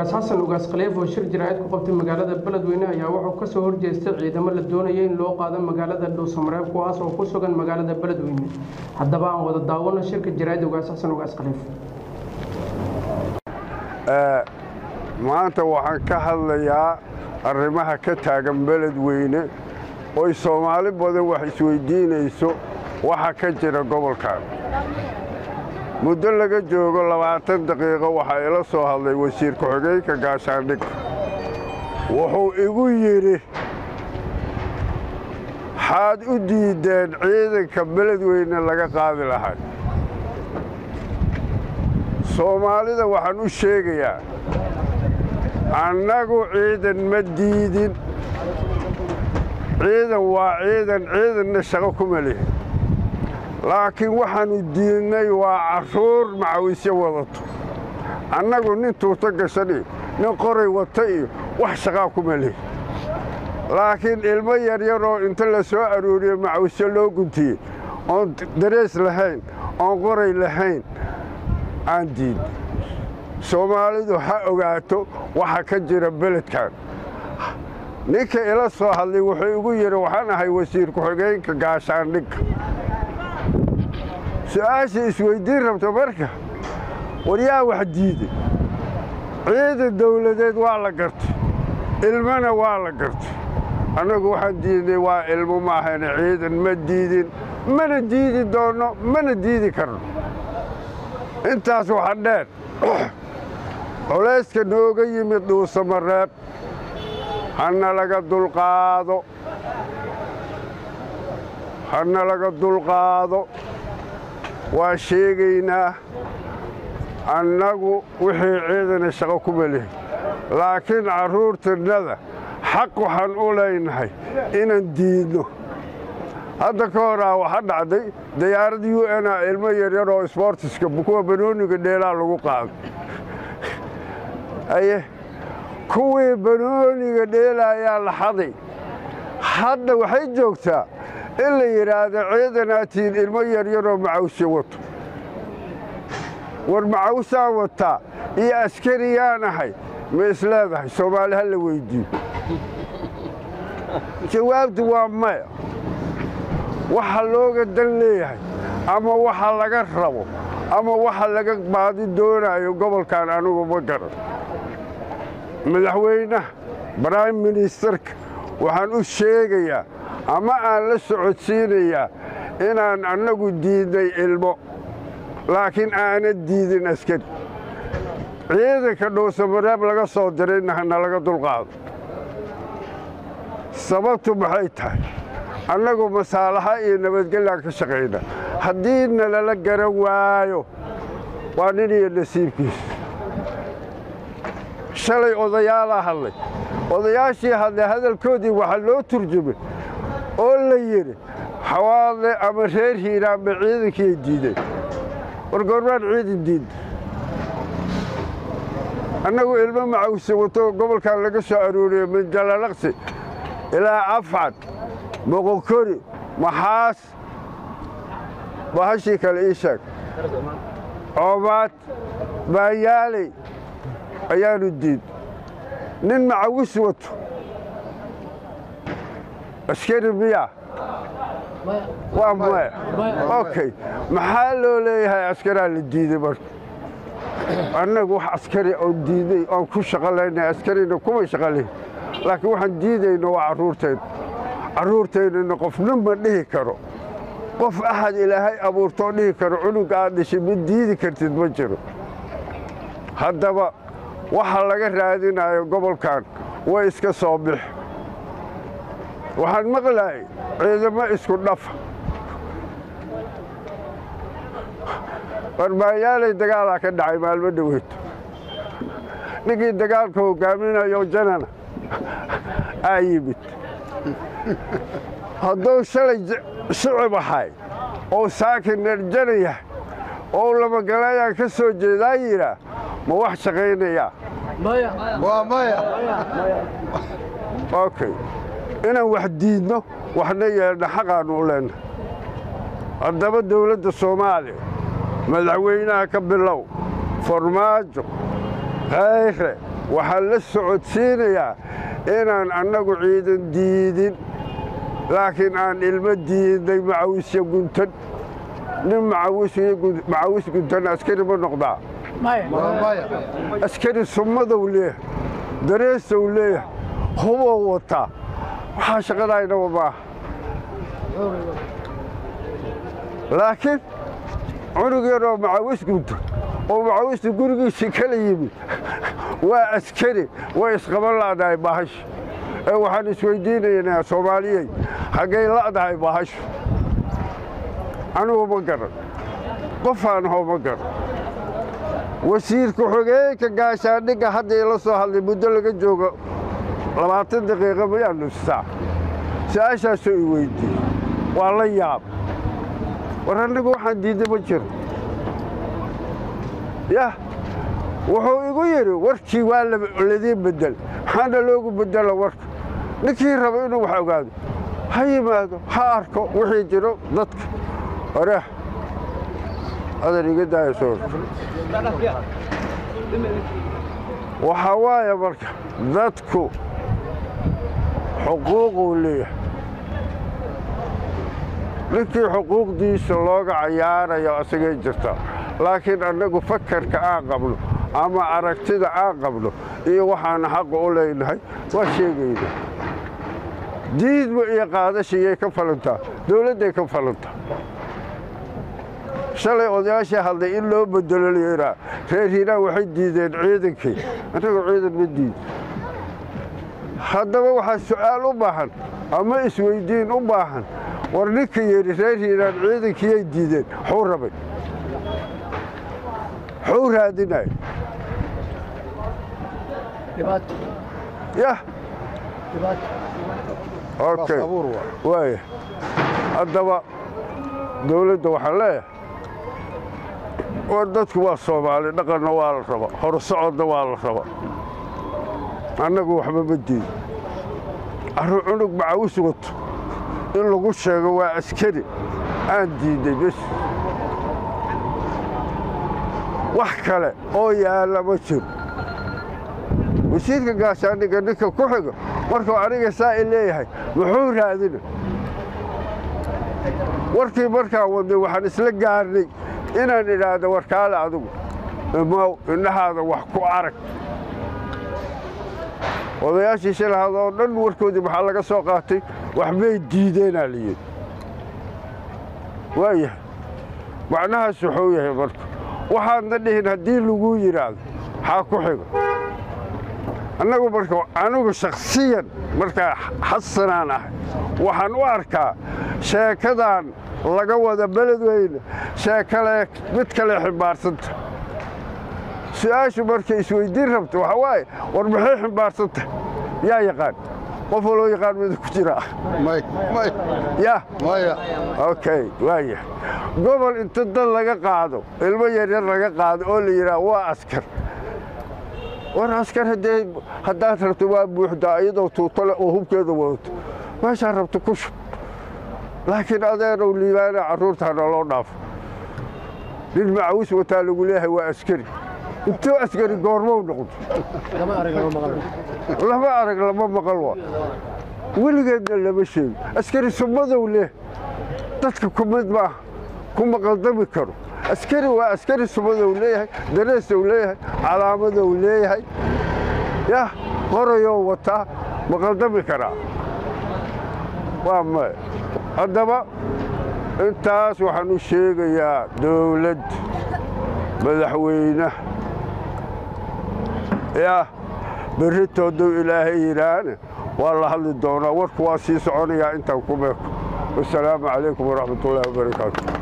ugaas xasan ugaas khaliif oo shir jaraa'id ku qabtay magaalada beledweyne ayaa wuxuu ka soo horjeestay ciidamo la doonaya in loo qaado magaalada dhuusamareeb kuwaas oo ku sugan magaalada beledweyne haddaba aan wada daawano shirka jaraa'id ugaas xasan ugaas khaliif maanta waxaan ka hadlayaa arrimaha ka taagan beledweyne oy soomaali badan wax isweydiinayso waxa ka jira gobolkan muddo laga joogo labaatan daqiiqo waxaa ila soo hadlay wasiir ku-xigeenka gaashaandhig wuxuu igu yidhi xaad u diideen ciidanka beledweyne laga qaadi lahay soomaalida waxaan u sheegayaa annagu ciidan ma diidin ciidan waa ciidan ciidanna shaqo kuma lihin laakiin waxaannu diidnay waa carruur macawisyo wadato annagu nin tuuto gashan iyo nin qoray wata iyo wax shaqaa kuma lihin laakiin ilmo yaryaroo inta la soo arooriyo macawisyo loo guntiyey oon darees lahayn oon qoray lahayn aan diidn soomaalidu ha ogaato waxa ka jira beledkan ninka ila soo hadlay wuxuu igu yidhi waxaan ahay wasiir ku-xigeenka gaashaandhigga su-aasha isweyddiin rabta marka war yaa wax diiday ciidan dawladeed waa la gartay ilmana waa la gartay annagu waxaan diidnay waa ilmo maahayna ciidan ma diidin mana diidi doonno mana diidi karno intaas waxa dheer culayska nooga yimid dhuusamareeb hana laga dulqaado hana laga dulqaado waa sheegaynaa annagu wixii ciidana shaqo kuma lihin laakiin carruurtannada xaq waxaan u leynahay inaan diidno hadda ka horaa waxa dhacday dayaarad u n a ilmo yaryar oo sboortiska kuwa banooniga dheelaa lagu qaaday aye kuwii banooniga dheelaayaa la xaday hadda waxay joogtaa in la yidhaahdo ciidanaatiin ilmo yaryaroo macawsyo wato war macawsaan wataa iyo askariyaan ahay ma isleedahay soomaali ha la weyddiiyo jawaabtu waa maya waxa looga dan leeyahay ama waxa laga rabo ama waxa laga baadi doonaayo gobolkan anugu ma garan madaxweynaha brime ministerka waxaan u sheegayaa ama aan la socodsiinayaa inaan annagu diidnay ilmo laakiin aana diidin askari ciidanka dhuusamareeb laga soo dirayna hana laga dulqaado sababtu maxay tahay annagu masaalaxa iyo nabadgellaan ka shaqayna haddii nalala garan waayo waa nin iyo nasiibkiisa shalay odayaalaa hadlay odayaashii hadlay hadalkoodii waxaa loo turjumay oo la yidhi xawaadle ama reer hiiraanba ciidankiiay diideen war goormaan ciidan diidda annagu ilmo macawse wato gobolkan laga soo arooriyo min jalalaqsi ilaa afcad boqonkori maxaas bahashii kale ii sheeg coomaad baanyaaley ayaanu diid nin macawis wato askari miya waa maya okay maxaa loo leeyahay askaraa la diiday marka annagu wax askari oon diidnay oon ku shaqo laynay askarina kuma shaqo layn laakiin waxaan diidayno waa carruurtayna carruurtaynana qofna ma dhihi karo qof axad ilaahay abuurtoo dhihi karo cunuga aad dhashay ma diidi kartid ma jiro haddaba waxa laga raadinayo gobolkan way iska soo bix waxaan maqlaayay ciidamo isku dhafa warbaanyaalay dagaalaa ka dhacay maalmo dhoweyto ninkii dagaalka hogaaminayo janana aa yimid hadduu shalay shicib ahay oo saakin dherjana yahay oo lamagalayaan ka soo jeedaa yidhaa ma wax shaqaynayaa waa maya okay inaan wax diidno waxna yeelna xaqaannu u leenna haddaba dawladda soomaaliya madaxweynaha ka bilow farmaajo khayre waxaan la socodsiinayaa inaan annagu ciidan diidin laakiin aan ilmo diidnay macawisya guntan nin macawis guntan askari ma noqdaa askari summadow leeyahay dareesow leeyahay hubow wataa waxaa shaqadaynaba maaha laakiin cunug yaroo macawis gunta oo macawista gurigiisii kala yimid waa askari way isqaban la'dahay bahasha ee waxaan isweydiinaynaa soomaaliyey haggay la'dahay bahashu anugu ma garan qofaan hoo ma garan wasiirka xogeenka gaashaandhigga hadda ila soo hadlay muddo laga joogo labaatan daqiiqa mayaa nussaa su-aashaasoo i weydiiyey waa la yaab war annagu waxaan diidda ma jiro yah wuxuu igu yidhi warkii waa ladiin bedel maxaana loogu bedela warka ninkii raba inuu wax ogaado ha yimaado ha arko wixii jiro dadka oreeh adan iga daaya soo waxaa waaya marka dadku xuquuquu leeyahay ninkii xuquuqdiisa looga cayaarayo asagay jirtaa laakiin annagu fakarka aan qabno ama aragtida aan qabno iyo waxaana xaqa u leynahay waa sheegayna diidma iyo qaadashayay ka falantaa dowladday ka falantaa shalay odayaashii hadlay in loo bedelo layiraa reer hiiraan waxay diideen ciidankii annagu ciidan ma diid haddaba waxaa su'aal u baahan ama isweyddiin u baahan war ninka yidhi reer hiiraan ciidankiyay diideen xuu rabay xuu raadinay yah okay waaya haddaba dowladda waxaan leeyahay war dadku waa soomaali dhaqanna waa la raba horsocodna waa la raba annagu waxba ma diido arru cunug macawis wato in lagu sheego waa askari aan diidday bes wax kale oo yaalla ma jiro wasiirka gaashaandhigga ninka ku xigo markuu aniga saa i leeyahay muxuu raadina warkii markaan wadnay waxaan isla gaarnay inaan idhaahdo warkaale adigu imaw indhahaada wax ku arag odayaashii shilahad oo dhan warkoodii maxaa laga soo qaatay wax may diideenaa layidhi waayahay macnahaas wuxuu yahay marka waxaadna dhihin haddii laguu yidhaahdo maxaa ku xigo annagu marka anigu shakhsiyan markaa xasanaan ahay waxaan u arkaa sheekadan laga wada beledweyne sheekale mid kale ximbaarsanta su-aashu markay isweyddiin rabto waxaa waaye war maxay ximbaarsantahay yaa yaqaan qof waloo yaqaan mida ku jiraa ya okay waaya gobol inta dad laga qaado ilmo yaryar laga qaado oo la yidhaah waa askar war askar haddee haddaad rabto waa buuxdaa iyadoo tuutole oo hubkeeda wadato meeshaa rabto ku shub laakiin adeenow liibaana carruurtaana loo dhaafo nin macawis wataa lagu leeyahay waa askari intuu askari goormow noqdo lama arag lama maqal waa weligeedna lama sheego askari sumadow leh dadka kumid maaha kuma qaldami karo askari waa askari sumadow leeyahay dareesow leeyahay calaamadow leeyahay yah qorayoo wataa ma qaldami karaa waa maya haddaba intaas waxaan u sheegayaa dowladd madaxweyne yah berritoodow ilaahay yidhaahne waa la hadli doonaa warku waa sii soconayaa intaan ku meeko wasalaamu calaykum waraxmat ullaahi wabarakaatu